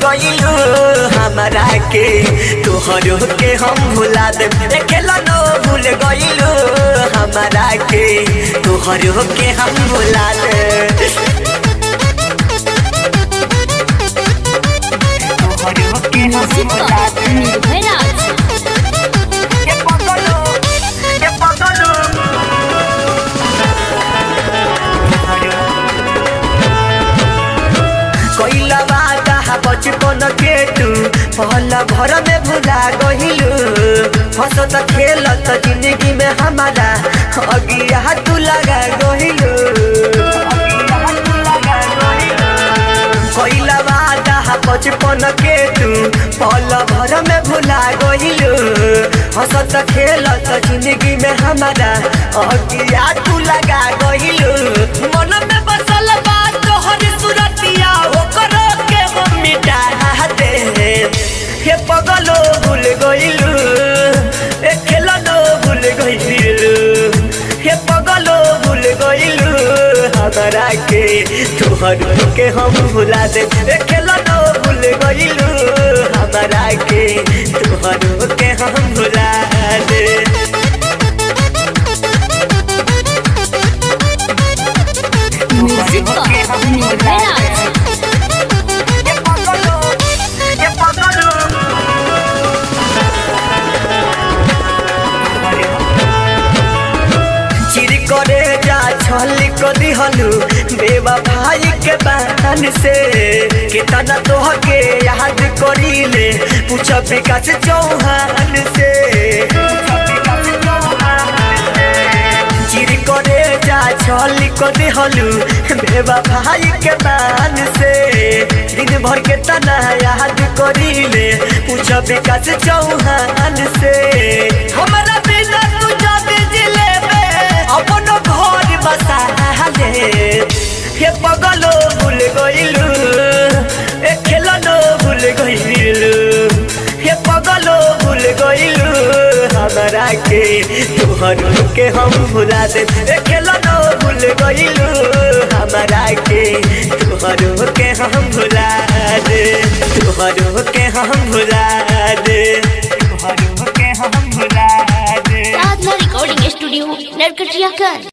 गइलू हमारा के तोहरो के हम भुला दे खेलनो भूल गइलू हमारा के तोहरो के हम भुला दे तोहरो के हम म्यूजिक भुला पर दे निर्भय राज ये पगलो ये पगलो कोइला वादा बचपन के तू पहला भर में भुला गहिलू हंसत खेलत जिंदगी में हमारा अगिया तू लगा गहिलू कोइला वादा बचपन के तू पहला भर में भुला गहिलू हंसत खेलत जिंदगी में हमारा अगिया तू लगा गहिलू मन में बसल बा तोहर सुरतिया ओकर के हम मिटा दे हे पगलो भूल गइलू ए खेलनो भूल गइलू हे पगलो भूल गइलू हमारा के तोहर के हम भुला दे ए खेलनो भूल गइलू हमारा के तोहर के हम भुला दे म्यूजिक पर निर्भय राज ये पगलो ये पगलो चिरी करे जा छली को दिहलू बेवा भाई के बहन से कितना तोह के याद करीले पूछ विकास चौहान से चिरी करे जा छली को दिहलू बेवा भाई के बहन से दिन भर के तना याद करीले पूछ विकास चौहान से हमारा बिना तू जब जिले में अपन घर बसा ले हे पगलो भूल गइलू ए खेलनो भूल गइलू हे पगलो भूल गइलू हमारा के तोहर के हम भुला दे ए खेलनो भूल गइलू हमारा के तोहर के हम भुला दे तोहर के हम भुला दे तोहर के हम भुला दे साधना रिकॉर्डिंग स्टूडियो नरकटिया कर